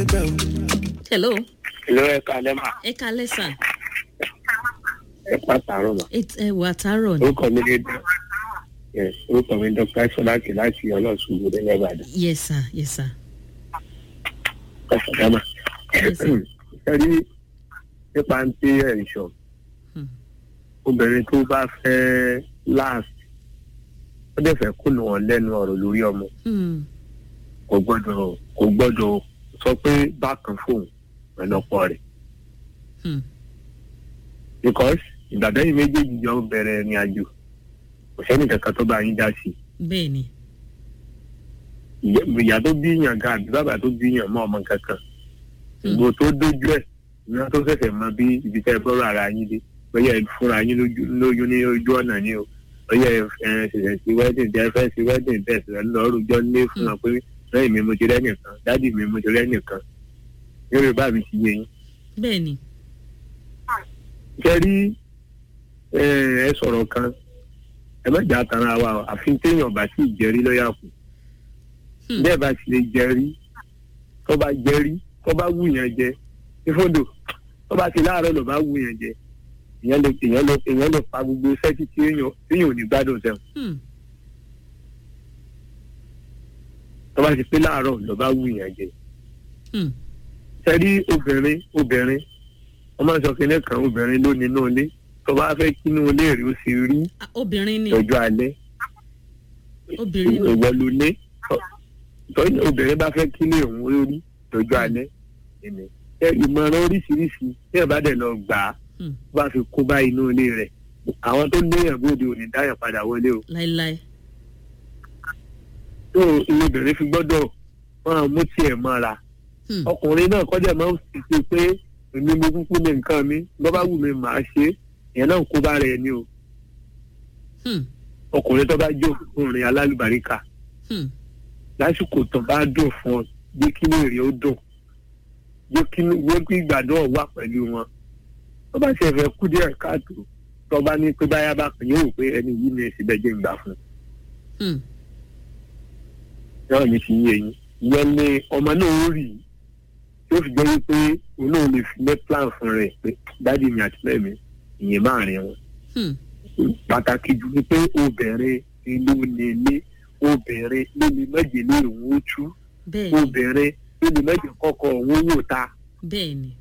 hello ìlú ẹ̀ka lẹ́mà ẹ kalẹ́ sà ẹ pàtàkì mà. ẹ wà tààrọ̀ ni orúkọ mi ní yes orúkọ mi ní dr sọláàkì láti ọlọ́sùn ìlú nìbàdàn yes sir yes sir kọsàdámà. Yes, sir. ẹ̀rí nípa ń tí ẹ̀ ń sọ Hmm. obìnrin tó bá fẹ́ last ó dẹ̀ fẹ́ kùnà wọn lẹ́nu ọ̀rọ̀ lórí ọmọ Hmm. kò gbọ́dọ̀ kò gbọ́dọ̀ sọ pé bákan fóun pẹ̀lú ọkọ rẹ̀ Hmm. because ìgbàdàn yìí méjèèjì jọ bẹ̀rẹ̀ ìrìn àjò kò sẹ́ni kankan tó bá yín dá sí i bẹ́ẹ̀ ni ìyá ìyá tó bí yàn ga àbí bàbá tó bí yàn mọ́ ọmọ kankan ìgbò tó dójú ẹ̀ ìyá tó ṣẹ̀ṣẹ̀ mọ bí ibi tẹ́ ẹ bọ́rọ̀ ara yín dé bóyá ẹ fúnra yín lójú lójú ní ojú ọ̀nà ni o bóyá ẹ ẹ ṣẹ̀ṣẹ̀ sí wedding tẹ́ ẹ fẹ́ sí wedding tẹ́ ẹ ṣẹ̀ṣẹ̀ lọ rújọ́ lé fún wọn pé lẹ́yìn mi mo ti rẹ́nìkan dádì mi mo ti rẹ́nìkan yorùbá mi ti yé yín. bẹ́ẹ̀ ni ṣe rí ẹ ẹ sọ̀rọ̀ kan ẹ má jà tara wa o àfi téèyàn bá sì jẹ́rí lọ́yà kù Hmm. bẹ́ẹ̀ bá sì lè jẹ́rí tó bá jẹ́rí tó bá wù yẹn jẹ ìfọdò tó bá ti láàárọ̀ ló bá wù yẹn jẹ èèyàn lè èèyàn lè èèyàn lè pa gbogbo sẹ́tì tí èèyàn téèyàn ò ní gbádùn sẹ́wọ̀n Hmm. tó bá ti pé láàárọ̀ ló bá wù yẹn jẹ Hmm. sẹ́rí obìnrin obìnrin wọ́n máa ń sọ kínní kan obìnrin ló nínú ilé tó bá fẹ́ kínú ilé rí ó sì rí Ah, obìnrin ni ọjọ́ alẹ́ obìnrin ni ìwọ ló ní tọ́jú obìnrin bá fẹ́ kílé òun lórí lọ́jọ́ alẹ́ ẹ̀mí. ẹ ìmọ̀ràn oríṣiríṣi tí ẹ bá dẹ̀ lọ gbà á Hmm. bá fi kó bá inú ilé rẹ̀ àwọn tó léèyàn bóde ò ní dáyàn padà wọlé o láéláé tó ilé obìnrin fi gbọ́dọ̀ máa mú tiẹ̀ mọ́ra Hmm. ọkùnrin náà kọjá máa ń fi ṣe pé èmi mo kúkú ní nǹkan mi bọ́ bá wù mí màá ṣe é ìyẹn náà kó bá rẹ̀ ni o Hmm. ọkùnrin tó bá jó ọkùnrin alálùbáríkà Hmm. lásìkò tó bá dùn fún ọ jẹ́ kí ní èrè ó dùn jẹ́ kí ní jẹ́ kí ìgbàdùn ọ̀ wà pẹ̀lú wọn tó bá ṣe fẹ́ kú díẹ̀ káàtó tó bá ní pé báyà bá kàn yóò pé ẹni yìí ní èsì bẹ́ẹ̀ jẹ́ ìgbà fún un Hmm. náà ní fi yé yín ìyẹn ni ọmọ náà ó rì í tí ó fi jẹ́ wípé òun náà lè fi lé plan fún rẹ̀ pé dádì mi àti bẹ́ẹ̀ mi ìyẹn máa rìn wọn Hmm. pàtàkì jù ni pé obìnrin ìlú nílé obìnrin ló lè mẹ́jẹ̀ ní òun ó tú bẹ́ẹ̀ ni obìnrin ló lè mẹ́jẹ̀ kọ́kọ́ òun wò ta bẹ́ẹ̀ ni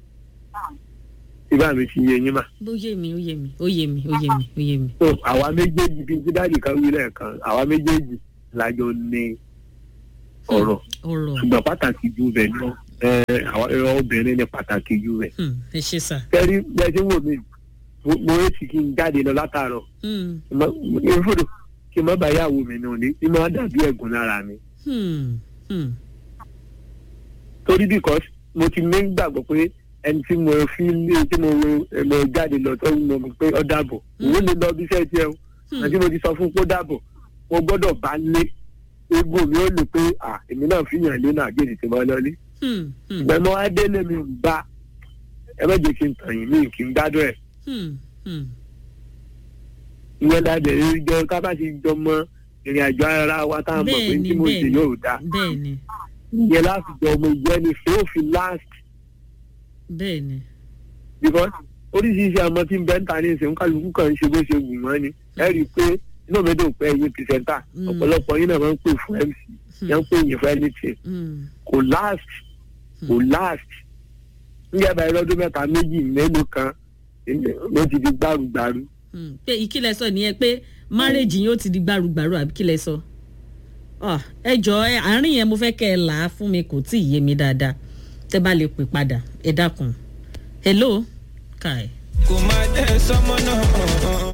ibà mi fi yé yín mà. ó yé mi ó yé mi ó yé mi ó yé mi ó yé mi so àwa méjèèjì bíi tí dáàdì kan wí lẹ́ẹ̀kan àwa méjèèjì lájọ ní ọ̀rọ̀ ọ̀rọ̀ ṣùgbọ́n pàtàkì ju bẹ̀ lọ ẹ àwọn ẹ̀rọ obìnrin ní pàtàkì ju bẹ̀. Hmm. ẹ ṣe sà kẹ́rí bí ẹ ti wò mí mo- mo retí kí n jáde lọ látàárọ̀ Hmm. ìfòdò kí n má bàa yàwó mi nù ní kí n má dàbí ẹ̀gùn lára mi. Hmm. Hmm. torí because mo ti ní gbàgbọ́ pé ẹni tí mo fi lé tí mo mo jáde lọ tó ń mọ pé ọ dàbọ̀ òun lè lọ bí iṣẹ́ tiẹ̀ o Hmm. àti mo ti sọ fún kó dàbọ̀ mo gbọ́dọ̀ bá lé egbò mi ó lè pé à èmi náà fi yàn lé náà gèdè tí mo lọ lé Hmm. Hmm. ìgbà mo wá délé mi ń bá ẹ má jẹ́ kí n tàn yín mi kí n gbádùn ẹ̀ Hmm. Hmm. ìyẹn dáadé jọ ká bá ti jọ mọ ìrìn àjò ara wa tá a mọ̀ pé Bẹ́ẹ̀ni, tí mo ṣe bẹ́ẹ̀ni. yóò dáa bẹ́ẹ̀ ni ìyẹn láti jọ ọmọ ìyẹn ni fún òfin last bẹ́ẹ̀ ni because oríṣiríṣi àmọ́ tí ń bẹ́ ń ta ní ìsìn kálukú kan ń ṣe bó ṣe wù wọ́n ni ẹ rí i pé inú mi dùn pé ẹ̀yin pìrìsẹ́ńtà Mm. ọ̀pọ̀lọpọ̀ yín náà máa ń pè fún mc yẹn ń pè yín fún anything Hmm. kò last kò last nígbà báyìí lọ́dún mẹ́ta méjì mélòó kan ló ti di gbárùgbárù Hmm. pé ìkílẹ̀ sọ nìyẹn pé márèjì yóò ti di gbàrúgbàrú àbí kílẹ̀ sọ Ah, ẹ jọ ẹ àárín yẹn mo fẹ́ kẹ́ ẹ là á fún mi kò tí ì yé mi dáadáa tẹ́ bá lè pè padà ẹ dákun hello kai kò má jẹ́ sọmọ náà.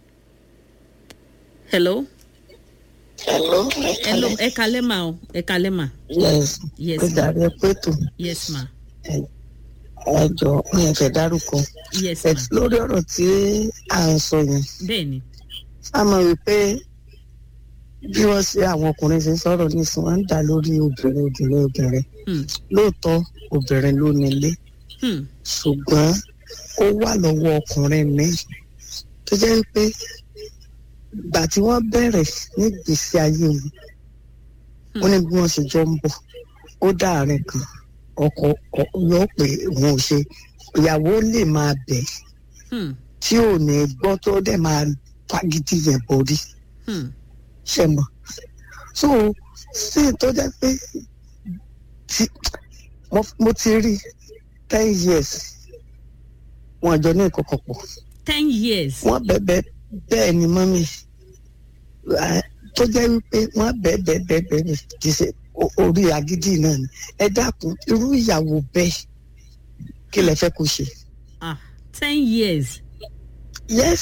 hello Hello, hello ẹ kalẹ́ mà o ẹ kalẹ́ mà yes, yes ó ma dàbí pẹ̀tù yes ma ẹjọ́ mi ò fẹ́ dárúkọ. yes ma But lórí ọ̀rọ̀ tí à ń sọ yẹn, bẹ́ẹ̀ ni a mọ̀ wípé bí wọ́n ṣe àwọn ọkùnrin ṣe ń sọ̀rọ̀ nísìn wọ́n ń dà lórí obìnrin obìnrin obìnrin. Hmm. Lóòótọ́ obìnrin ló nílé Hmm. ṣùgbọ́n ó wà lọ́wọ́ ọkùnrin mi tó jẹ́ pé ìgbà tí wọ́n bẹ̀rẹ̀ ní ìgbésí ayé wọn wọ́n ní bí wọ́n ṣe jọ ń bọ̀ ó dáàrin kan ọkọ ọ- yóò pé òun ò ṣe ìyàwó lè máa bẹ̀ Hmm, tí ò ní gbọ́ tó dẹ̀ máa fagídí yẹn borí hmm, ṣe mọ̀ so sí tó jẹ́ pé tí mo, mo ti rí ten years wọn àjọ ní ìkọ̀kọ̀ pọ̀ ten years. wọ́n bẹ̀bẹ̀ bẹ́ẹ̀ ni mọ́mí Eh, tó jẹ́ wípé wọ́n bẹ́ẹ̀ bẹ́ẹ̀ bẹ́ẹ̀ bẹ́ẹ̀ ni kì í ṣe o- orí agídí náà ni ẹ dákun irú ìyàwó bẹ́ẹ̀ kí lẹ fẹ́ kó ṣe. ah ten years. yes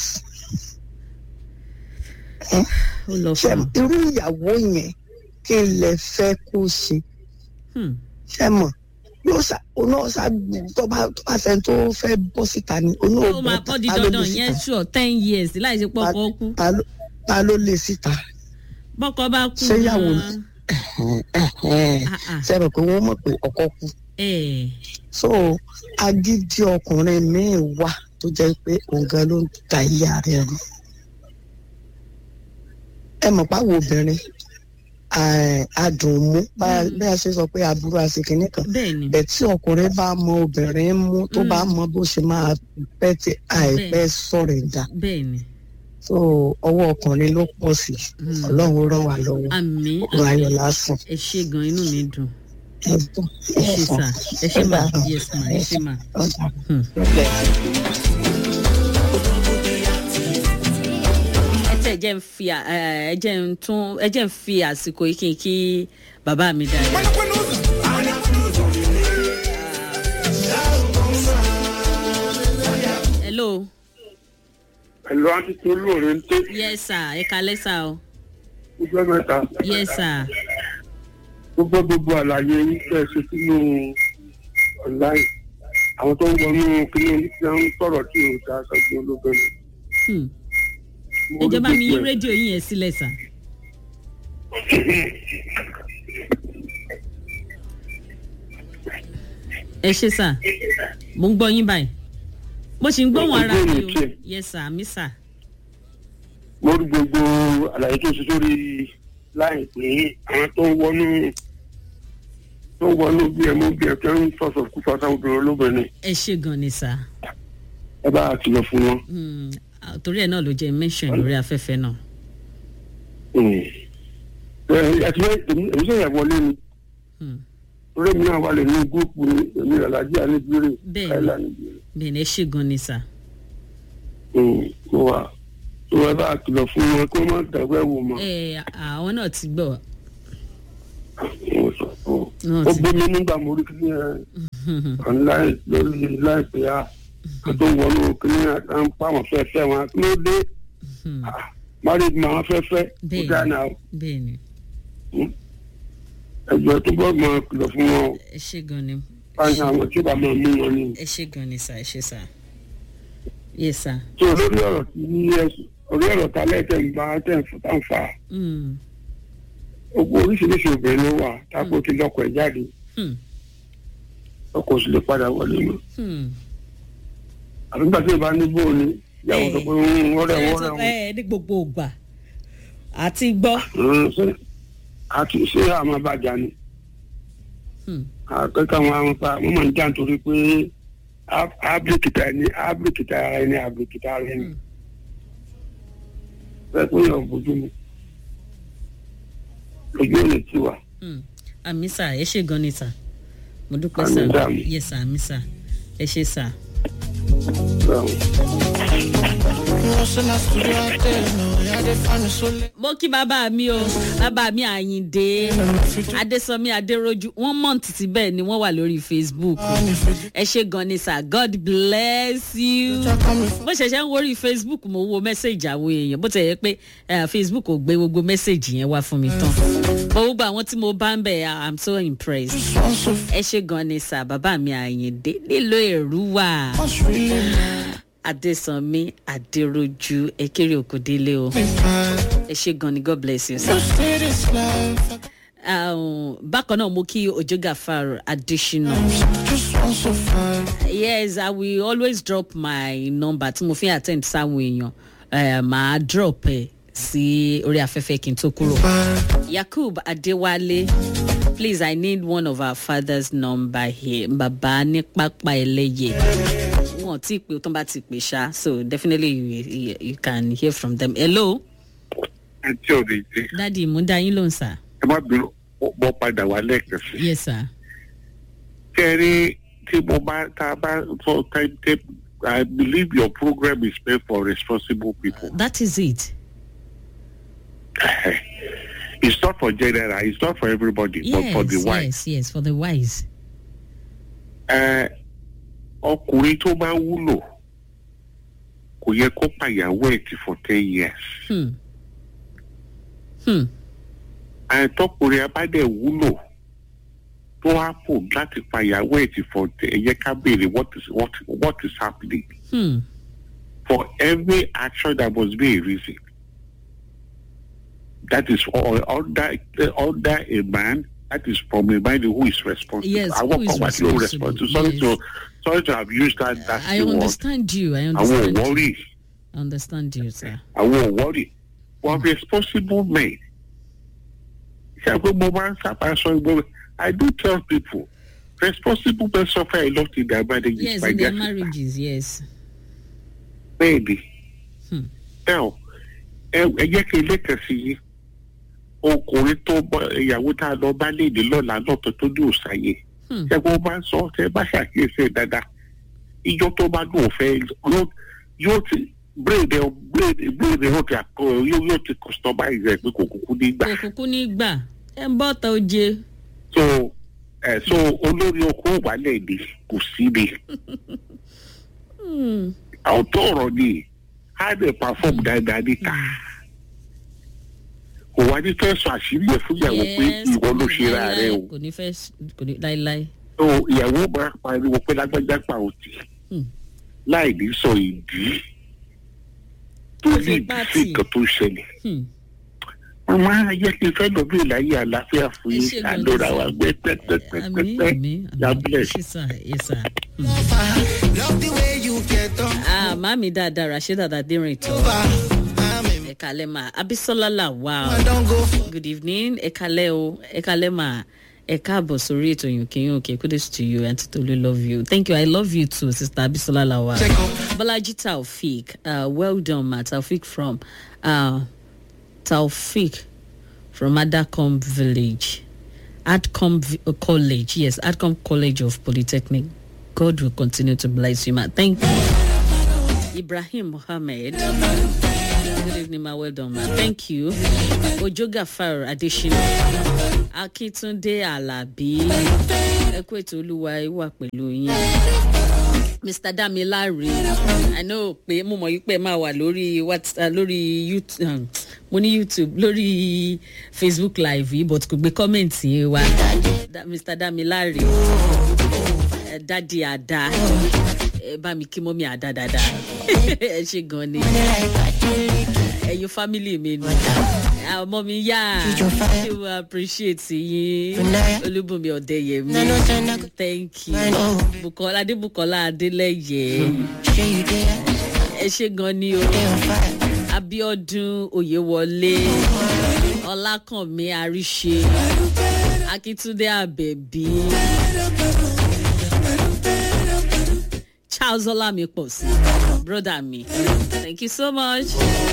ó lọ ṣe fún un. irú ìyàwó yẹn kí lẹ fẹ́ kó ṣe Hmm, ṣe mọ̀ yóò ṣá oná ṣá tó bá tó bá sẹ́ni tó fẹ́ bọ́ síta ni oná ò ó máa bọ́ kọ́ di ta ló lè dandan yẹn síta sure ten years láì ṣe pọ́kọ́ kú. Ta ló- ta ló lè síta. bọ́kọ bá kú Ṣé ìyàwó gan-an, ah, ah, ṣe rò pé wọ́n mọ̀ pé ọkọ kú. eh, so agídí ọkùnrin míì wà tó jẹ́ pé òun gan ló ń ta ìyá rẹ̀ rú ẹ mọ̀ páwo obìnrin eh, adùn mú bá bí a ṣe sọ pé aburú àṣekínní kan bẹ́ẹ̀ ni bẹ́ẹ̀ tí ọkùnrin bá mọ obìnrin mú tó bá mọ bó ṣe máa pẹ́ tí àìpẹ́ sọ̀rọ̀ ẹ̀dá bẹ́ẹ̀ ni so ọwọ́ ọkùnrin ló pọ̀ sí Hmm. ọlọ́run ràn wá lọ́wọ́ àmì ọ̀rọ̀ ayọ̀ lásán ẹ ṣe gan inú mi dùn ẹ bọ̀ ẹ ṣe sà ẹ ṣe mà dàárọ̀. yes ma ẹ ṣe mà. ọ̀dà Hmm. ẹ tẹ ẹ jẹ́ ń fi à- ẹ ẹ jẹ́ ń tún ẹ jẹ́ ń fi àsìkò yìí kí n kí bàbá mi dáadáa. hello ẹ̀lọ́ àti tí olóore ń tẹ́ yes sir ẹ kalẹ́ sà o ọjọ́ mẹ́ta yes sir gbogbo gbogbo àlàyé yín tẹ́ ẹ ṣe sínú online àwọn tó ń wọnú kíní tí wọ́n ń sọ̀rọ̀ tí ò dá sọ́jú olóbìnrin. Hmm. Mo ẹ rí jẹ́ bá mi yín gbogbo ẹ̀. rédíò yín yẹn sílẹ̀ sà. ẹ ṣe sà mo ń gbọ́ yín báyìí mo sì ń gbóhùn ara mi o Ìbéèrè yes sir mi sà. mo rí gbogbo àlàyé tó ṣe sórí láì pé àwọn tó ń wọnú tó ń wọnú bí ẹ mú bí ẹ tó ń sọ̀sọ̀ kú fata obìnrin olóbìnrin ẹ ṣe gan ni sà ẹ bá a kìlọ̀ fún wọn. Hmm, ah, torí ẹ náà ló jẹ́ mention lórí afẹ́fẹ́ náà. ẹ ẹ ti fẹ́ èmi èmi sọ̀rọ̀ wọlé ni Hmm. torí èmi náà wà lè ní gúrúùpù ní èmi alájí àníbírè Bẹ́ẹ̀ni. káìlà níbírè. bẹ́ẹ̀ ni ẹ ṣe gan ni sà. mo wà tó ẹ bá a kìlọ̀ fún wọn kó má dàgbẹ́ wò mọ́. ẹ àwọn náà ti gbọ́ mo sọ fún ọ. náà ó ti gbé mi nígbà mo rí kí ẹ online lórí láìpẹ́ yá kó tó wọnú kíní à ń pa àwọn fẹ́fẹ́ wọn kí ló dé Hmm, married ma wọn fẹ́fẹ́ ó Bẹ́ẹ̀ni. dáná bẹ́ẹ̀ ni ẹjọ́ tó bọ́ mọ kìlọ̀ fún wọn ẹ ṣe gan ni báyìí àwọn tí ó bá máa mú wọn ni. ẹ ṣe gan ni sà ẹ ṣe sà. yes sir. tó lórí ọ̀rọ̀ tí ní ẹ̀sùn orí ọ̀rọ̀ ta lẹ́tẹ̀ ń bá tẹ̀ ń fún tá ń fa Hmm, gbogbo oríṣiríṣi obìnrin ló wà táko ti lọ́kọ̀ ẹ̀ jáde hmm, ọkọ̀ sì lè padà wọlé mọ́ hmm. àbí gbàtí ìbá ní bóò ni ìyàwó sọ pé ń wọ́rẹ̀ ẹ wọ́rẹ̀ sọ wọn. pé ẹ ní gbogbo ògbà àti gbọ́. Mm, ṣé àti ṣé àmọ́ bàjá ni Hmm, akẹ́kọ̀ọ́ àwọn àwọn pa wọ́n máa ń jà nítorí pé á- ábíríkìtà ẹni ábíríkìtà ara ẹni ábíríkìtà ara ẹni Hmm. fẹ́ pé yàn bójú mu lójú ò lè ti wà. hmm. àmì sà ẹ ṣe gan ni sà mo dúpẹ́ Àmì sà dàmí. yes sà àmì sà ẹ ṣe sà. mo kí bàbá mi o bàbá mi àyìndé adésọmí adéròjú wọn mọ̀ǹtì tí bẹ́ẹ̀ ni wọ́n wà lórí facebook ẹ ṣe gan ni sà god bless you bó ṣẹ̀ṣẹ̀ ń worí facebook mo wo mẹ́sẹ̀gì àwọn èèyàn bó ti yẹ pé eh, facebook ò gbé gbogbo mẹ́sẹ̀gì yẹn wá fún mi tán bó gbogbo àwọn tí mo bá ń bẹ̀ i'm so impressed ẹ ṣe gan ni sà bàbá mi àyìndé nílò èrúwà adésànmí adéròjú ekéré òkòdélé o ẹ ṣe gan ni god bless you sir. Um, bákan náà mo kí ojo gafar adesina yes i will always drop my number tí mo fi ń attend sáwọn èèyàn uh, màá drop ẹ sí orí afẹ́fẹ́ kí n tó kúrò yakub adéwálé Please, I need one of our father's number here. Bàbá ní pápá ẹlẹ́yẹ. Wọ́n ti pè tó bá ti pè ṣá. So definitely you, you, you can hear from them. Hello, àti ọ̀rẹ́ ìdí Daddy, mo ń dá yín lóhùn sá. ẹ má bínú bọ́ padà wá lẹ́ẹ̀kan sí. Yes, sir. kẹ́rí tí mo bá tá a bá sọ timetable I believe your program is meant for responsible people. That is it. it's not for general it's not for everybody Yes, but for the wise. yes, yes, for the wise. Ẹ, ọkùnrin tó bá wúlò kò yẹ kó pàyàwó ẹ̀ tì for ten years. Hmm. Hmm. àìtọ́kùnrin abádẹ́ wúlò tó wá pò láti pàyàwó ẹ̀ tì for ten ẹ yẹ ká béèrè what is what what is happening. Hmm. for every action there must be a reason. That is all under under a man. That is from a man who is responsible. Yes, I who won't is come at you responsible, responsible. Sorry yes. to sorry to have used that that I word. understand you. I I won't understand. you. worry. I understand you, sir. I won't worry. But responsible men. Ṣé àgbẹ̀ mo máa ń sábà sọ ìgbọ́ I do tell people responsible men suffer a lot in their marriages Yes, by in their their sister. marriages, yes. bẹ́ẹ̀ni Hmm. now ẹ ẹ jẹ́ kí ilé kan sí yín ọkùnrin tó bọ ìyàwó tá a lọ bá léde lọ́la náà tó tó ní òsàyè Hmm. ṣé kó bá ń sọ ṣe bá ṣàkíyèsí ẹ̀ dáadáa ìjọ tó bá dùn òfẹ́ yóò yóò ti bírèdè bírèdè bírèdè yóò ti àkọ yóò yóò ti customize ẹ̀ pé kò kúkú ní gbà Òkùnkùn ní gbà. Ẹ ń bọ́ ta oje. so ẹ so olórí oko wàlẹ̀ ni kò sí ni Hmm. àwọn tó ọ̀rọ̀ ni á lè perform dáadáa níta. kò wá ní fẹ́ sọ àṣírí ẹ̀ fún ìyàwó pé Yes, ìwọ ló ṣe ra láíláí, rẹ o Kò ní fẹ́ kò ní láíláí. so ìyàwó máa pariwo pé lágbájá pa òtì Hmm. láì ní sọ ìdí tó Ó ní fi ìdí sí pátì. nǹkan tó ń ṣẹlẹ̀ Hmm. màmá ayé kí n fẹ́ lọ bí ìlàyé àlàáfíà fún Ẹ yín ṣé gan-an, àlọ́ra sir. wa gbé Àmì pẹ́pẹ́pẹ́pẹ́ àmì God àmì. bless. Yes, sir. Yes, sir. Love the way you get on Ah, màmí dáadáa Rashida Adérin tó. over. I'm in. Ẹ kalẹ́ mà. Abisola Lawal. I don't go. Good evening. Ẹ kalẹ́ o. Ẹ kalẹ́ mà. Ẹ káàbọ̀ sórí ètò Yùnkíyùn òkè. Kudos to you. Aunty Tolu love you. Thank you. I love you too, Sister Abisola Lawal. Check up. Balaji Taufik. Uh, well done, ma. Taufik from uh, Taufik from Adacom Village. Adcom V- uh, College. Yes, Adcom College of Polytechnic. God will continue to bless you, ma. Thank you. Ibrahim Mohammed. Good evening, ma. Well done, ma. Thank you. Ojo Gafar Adeshina. Akitunde Alabi. Ẹ kú ètò olúwa ẹ wà pẹ̀lú yín. Mr. Damilare, I know pé mo mọ̀ yí pé ẹ máa wà lórí WhatsApp lórí YouTube um, mo ní YouTube lórí Facebook live yìí but kò gbé kọ́mẹ̀ntì yẹn wá. Da- Mr. Damilare, ẹ dádì àdá ẹ bá mi kí mọ́mí àdá dáadáa ẹ ṣe gan ni ẹ̀yin family mi ni ọmọ mi yá ṣé mo appreciate yín olúbùnmi ọ̀dẹ́yẹmí thank you bukola adébùkọ́lá adélẹ́yẹ ẹ ṣe gan ni o abiodun oyewọlé ọlákànmí àríṣe akíntúndé àbẹ̀bí charles ọlámi pọ̀ sí broda mi thank you so much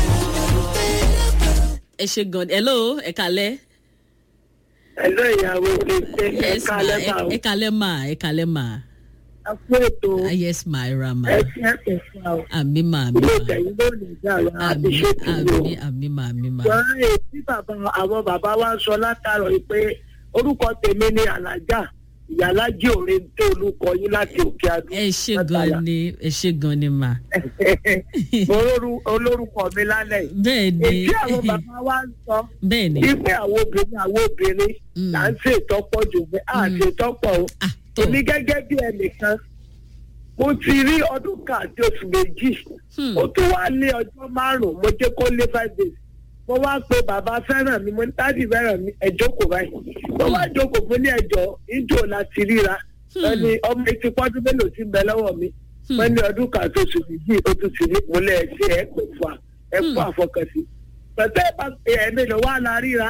ẹ ṣe gan hello ẹ kalẹ́ ẹ̀lọ́ ìyàwó mi ṣe yes ẹ̀ka ma lẹ́bà ẹ- ẹ kalẹ́ ma ẹ kalẹ́ ma ó fún ètò Ah, yes ma ẹ ra ma ẹ̀sìn ẹ̀sìn fún wa. àmì ma àmì ilé ma ìtẹ̀yìn ló lè dá àwọn àmì àbíṣètò lò. àmì àmì ma àmì ma wọ́n rè tí bàbá àwọn bàbá wa ń sọ látàrọ̀ yìí pé orúkọ tèmi ni alájà ìyálájì òre tó olùkọ yín láti òkè àdó. ẹ ṣe gan ni ẹ ṣe gan ni ma mo rórú- olórúkọ mi lálẹ́ yìí. bẹ́ẹ̀ ni èyí àwọn bàbá wa ń sọ bẹ́ẹ̀ ni wípé àwọn obìnrin àwọn obìnrin Mm. là ń ṣètọ́pọ̀ jù pé à ń ṣètọ́pọ̀ o. ah tó èmi gẹ́gẹ́ bí ẹnìkan mo ti rí ọdún kan àti oṣù méjì Hmm. ó tún wá lé ọjọ́ márùn-ún mo jẹ́ kó lé five days mo wá pe bàbá fẹ́ràn mi mo ní dádì fẹ́ràn mi ẹ jókòó báyìí mo wá jókòó fún ní ẹjọ́ ìjọ láti ríra Hmm. wọ́n ní ọmọ etí pọ́dún mélòó ti ń bẹ lọ́wọ́ mi Hmm. wọ́n ní ọdún kan àti oṣù méjì ó tún ti rí mo lẹ́ ẹ ṣe ẹ pè fún wa ẹ fún Hmm. àfọkànsí pẹ̀tẹ́ ẹ bá pe ẹ mélòó wá la ríra mo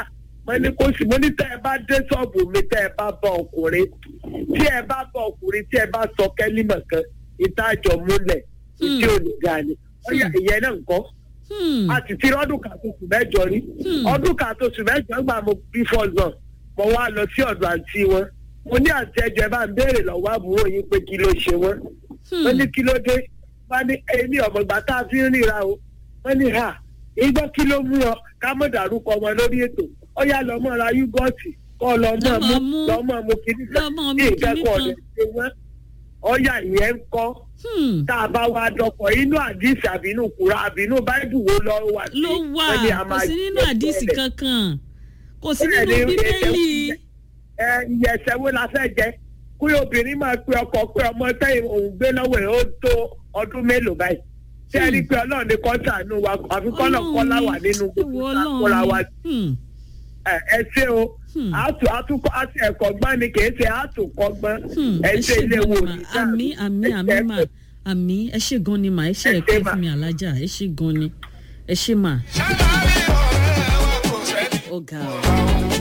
wọ́n ní kó sì mo ní tẹ́ ẹ bá dé ṣọ́ọ̀bù mi tẹ́ ẹ bá bá ọkùnrin tí ẹ bá bá ọkùnrin tí ẹ bá sọ kẹ́límọ̀ kan ìtajọ múlẹ̀ tí ò ní ga ni ọ̀yà ìyẹn náà ń kọ́ Hmm. a ti ti ọdún kan tó sùn mẹ́jọ rí Hmm. ọdún kan tó sùn mẹ́jọ gbà mo bí fọ́ọ̀zọ̀ mo wá lọ sí ọ̀dọ̀ àǹtí wọn mo ní àǹtí ẹjọ́ ẹ bá ń béèrè lọ́wọ́ àbúrò yín pé kí ló ṣe wọ́n Hmm. wọ́n ní kí ló dé wọ́n ní èmi ọ̀mọ̀gbà tá a fi ń ríra o wọ́n ní ha igbó kí ló mú ọ ká mọ̀ dárúkọ wọn lórí ètò ó yá lọ mọ́ ra yúgọ́ọ̀tì kọ́ lọ mọ́ Lọ mú mú. lọ mọ́ mú kíní Lọ mọ́ mú ní kinní ìkẹ́kọ̀ọ́ kan. rẹ̀ ṣe wọ́n ọ̀yà ìyẹn ń kọ́ Hmm. tá a bá wá dọkọ̀ inú àdìsí àbínú kura àbínú báìbù wo lọ wà sí ló wà wọ́n ní a kò máa sí nínú jẹ́ àdìsí bẹ́ẹ̀. kankan kò sí Bẹ́ẹ̀ nínú ni, bíbélì ẹ ìyẹ̀sẹ̀ wo la fẹ́ jẹ kí obìnrin máa pe ọkọ pé ọmọ tẹ́yìn òun gbé lọ́wọ́ ẹ̀ ó tó ọdún mélòó báyìí tí ẹ rí i pé ọlọ́run ní kọ́ńtà nù wa àfi kọ́nà kọ́lá wà nínú gbogbo àkóra wa Hmm. ẹ ẹ ṣe o Hmm. àtò àtúkọ àti ẹ̀kọ́ gbọ́n ni kì í ṣe àtòkọ́gbọ́n Hmm. ẹ ẹ ṣe ṣe ilé gan wo ni mà àmì àmì àmì mà àmì ẹ ṣe gan ni mà ẹ ṣe Ẹ ẹ̀kẹ́ ṣé mà. fún mi alájà ẹ ṣe gan ni ẹ ṣe mà. ó ga ọ.